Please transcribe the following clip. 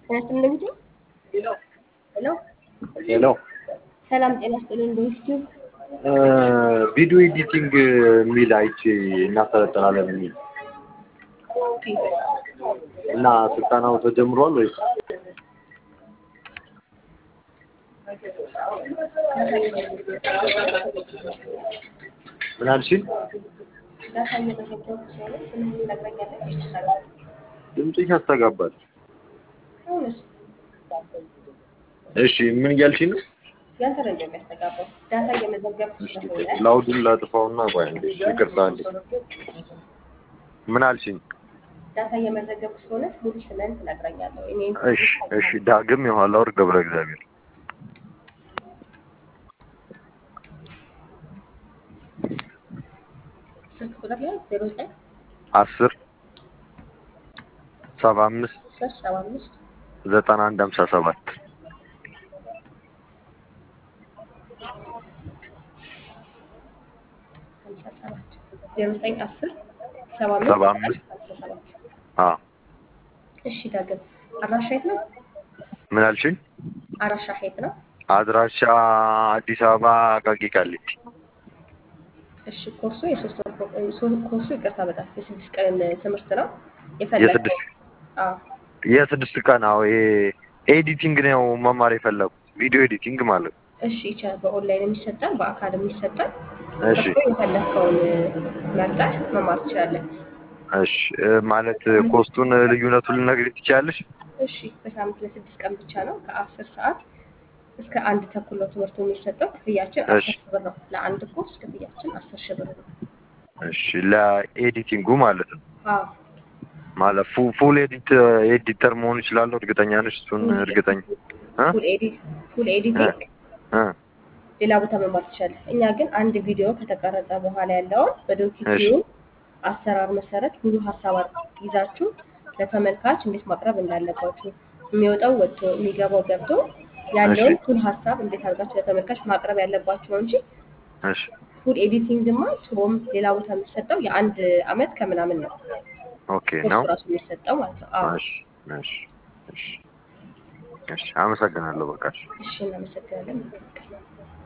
ጤና ይስጥልን እንደምትይው ሄሎ ሄሎ ሰላም ጤና ይስጥልን እንደምትይው ቪዲዮ ኤዲቲንግ የሚል አይቼ እናሰለጥናለን የሚል እና ስልጠናው ተጀምሯል ወይስ? ምን አልሽኝ? ዳታ እየመዘገብኩ ስለሆነ ስምህን ትነግረኛለህ ወይስ ትሰራለህ? ድምፅሽ ያስተጋባል። አሁንስ እሺ ምን እያልሽኝ ነው? ያንተ ነው እንደሚያስተጋባው ዳታ እየመዘገብኩ ስለሆነ ላውዱን ላጥፋውና ቆይ አንዴ ይቅርታ አንዴ ምን አልሽኝ? ዳታ እየመዘገብኩ ስለሆነ ሙሉ ስምህን ትነግረኛለህ። እኔ እሺ እሺ ዳግም የኋላ ወር ገብረ እግዚአብሔር ስልክ ቁጥር ላይ ዜሮ ዘጠኝ አስር ሰባ አምስት አስር ሰባ አምስት ዘጠና አንድ ሀምሳ ሰባት ሀምሳ ሰባት ዜሮ ዘጠኝ አስር ሰባ ሰባ አምስት አምስት ሀምሳ ሰባት አዎ እሺ ዳግም አድራሻ የት ነው? ምን አልሽኝ? አድራሻ የት ነው? አድራሻ አዲስ አበባ አቃቂ ቃሊቲ እሺ ኮርሱ የሶስት ወር ኮ- ሶ- ኮርሱ ይቅርታ በጣም የስድስት ቀን ትምህርት ነው የፈለገው የስድስት አዎ የስድስት ቀን አዎ ይሄ ኤዲቲንግ ነው መማር የፈለጉት ቪዲዮ ኤዲቲንግ ማለት ነው። እሺ ይቻላል በኦንላይን የሚሰጣል በአካልም ይሰጣል እሺ እርሶ የፈለግከውን መርጠህ መማር ትችላለህ እሺ እ፣ ማለት ኮስቱን ልዩነቱን ልነግሪኝ ትችያለሽ? እሺ በሳምንት ለስድስት ቀን ብቻ ነው ከአስር ሰዓት እስከ አንድ ተኩል ነው ትምህርቱ የሚሰጠው ክፍያችን እሺ አስር ሺህ ብር ነው ለአንድ ኮርስ ክፍያችን አስር ሺህ ብር ነው እሺ ለኤዲቲንጉ ማለት ነው። አዎ ማለት ፉ- ፉል ኤዲት ኤዲተር መሆን ይችላለሁ። እርግጠኛ ነሽ? እሱን እርግጠኛ እ? ፉል ኤዲት ፉል ኤዲቲንግ እ፣ ሌላ ቦታ መማር ትችላለህ። እኛ ግን አንድ ቪዲዮ ከተቀረጸ በኋላ ያለውን በዶኪቲዩ እሺ አሰራር መሰረት ሙሉ ሀሳብ አር- ይዛችሁ ለተመልካች እንዴት ማቅረብ እንዳለባችሁ የሚወጣው ወጥቶ የሚገባው ገብቶ እሺ ያለውን ፉል ሀሳብ እንዴት አድርጋችሁ ለተመልካች ማቅረብ ያለባችሁ ነው እንጂ እሺ ፉል ኤዲቲንግማ ቱሮም ሌላ ቦታ የሚሰጠው የአንድ አመት ከምናምን ነው ኦኬ ኮርሱ ነው። ራሱ የሚሰጠው ማለት ነው። አዎ እሺ እሺ እሺ እሺ አመሰግናለሁ። በቃ እሺ። እሺ እናመሰግናለን። መልካም ቀን።